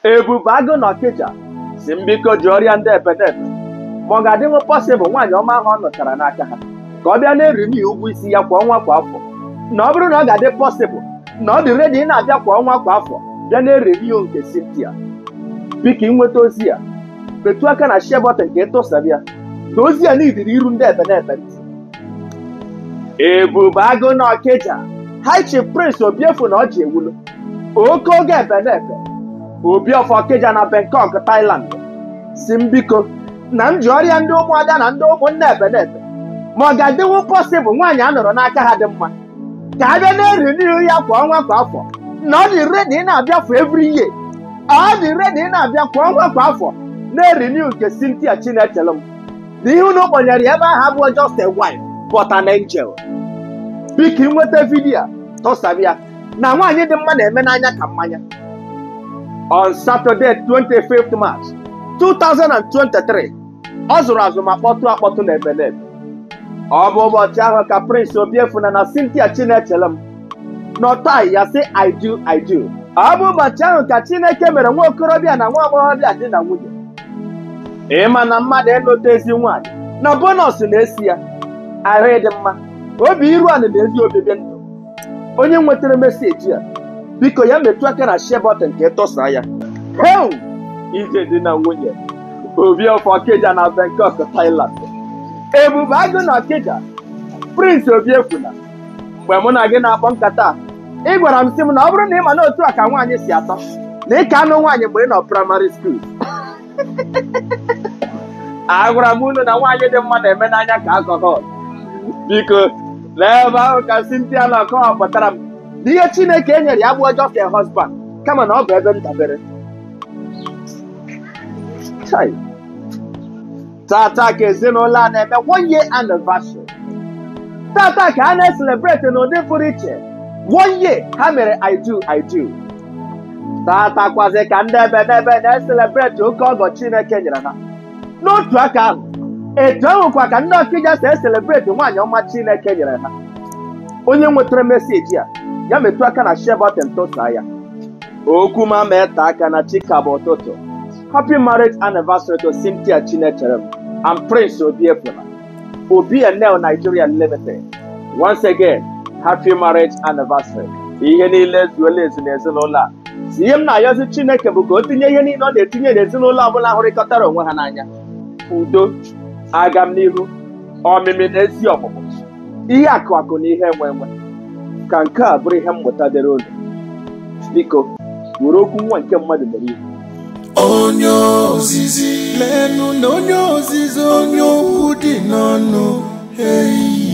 ebube agụ na ọkịja si m biko ji ọrịa ndị epedepe ma ọ ga-adịnwu pọsịbụl nwaanyị ọma ahụ ọ nụchara n'aka ha ka ọ bịa na-eriri ụgwọ isi ya kwa ọnwa kwa afọ na ọ bụrụ na ọ ga-adị pọsịbụl na ọ dị redi ị na-abịa kwa ọnwa kwa afọ bịa na-eriri ya nke Cynthia biko ịnweta ozi ya metụ aka na share button ka ịtụsabịa na ozi ya n'idiri iru ndị epedepe ntị ebube agụ na ọkịja High Chief Prince Obiefu na ọji ewulu oke oge epedepe Obiọfọ Ọkịja na Bangkok Thailand si m biko na m ji ọrịa ndị ụmụada na ndị ụmụnne epedepe ma ọ ga-adịwu pọsịbụl nwaanyị a nụrụ n'aka ha dị mma ka a bịa na-eri n'ihu ya kwa ọnwa kwa afọ na ọ dị redi ị na-abịa for every year ọ dị redi ị na-abịa kwa ọnwa kwa afọ na-eri n'ihu nke Cynthia Chinechelụ m na ihe unu kpọnyere ya ebe ahụ abụọ just a wife but an angel biko ịnweta vidiyo a tụsabịa na nwaanyị dị mma na-eme n'anya ka mmanya on Saturday 25th March 2023 ọ zụrụ azụ ma kpọtụ akpọtụ na ebenebe ọ bụ ụbọchị ahụ ka Prince Obiefu na na Cynthia Chinechelụ m nọtai ya sị I do I do ọ bụ ụbọchị ahụ ka Chineke mere nwa okorobịa na nwa agbọghọbịa dị na nwunye ịma na mmadụ ịlụta ezi nwaanyị na bonọs na-esi ya ahụ ịdị mma obi iru ala na ezi obibi ndụ onye nwetara meseji a biko ya metụ aka na share button ka ịtụsa ya heu ije dị na nwunye Obiọfọ Ọkịja na Bangkok Thailand ebube agụ na Ọkịja Prince Obiefuna mgbe mụ na gị na-akpọ nkata ị gwara m sị m na ọ bụrụ na ị ma na otu a ka nwaanyị si atọ na ị ka anụ nwaanyị mgbe ị nọ praịmarị skuul agwara m unu na nwaanyị dị mma na-eme n'anya ka alcohol biko n'ebe ahụ ka Cynthia na ọkọwa kpọtara m na ihe Chineke e nyere ya bụ just a husband kama na ọ bụ ebe ndabere Chai. tata ka ezinụlọ a na-eme one year anniversary tata ka a na-eselebreti n'ụdị pụrụ iche one year ha mere I do I do tata kwazi ka ndị ebe n'ebe na-eselebreti oke ọgọ Chineke nyere ha n'otu aka ahụ etu ahụkwa ka ndị ọkịja si eselebreti nwaanyị ọma Chineke nyere ha onye nwetara meseji a ya metụ aka na share button tụsaa ya okwu ma mee taa aka na chika bụ ụtụtụ happy marriage anniversary to Cynthia Chinechelem and Prince Obiefuna Obi and Nel Nigeria Limited once again happy marriage anniversary ihe niile zuola ezu n'ezinụlọ a si ihe m na-ayọzi Chineke bụ ka o tinye ihe niile ọ na-etinye n'ezinụlọ ọbụla hụrịkọtara onwe ha n'anya udo agam n'ihu ọmịmị na ezi ọmụmụ ihe akụ akụ na ihe enwe enwe ka nke a bụrụ ihe mmụta dịrị unu biko were okwu nwa nke mmadụ mere ihe onye ozizi leenụ na onye ozizi onye okwu dị n'ọnụ eyi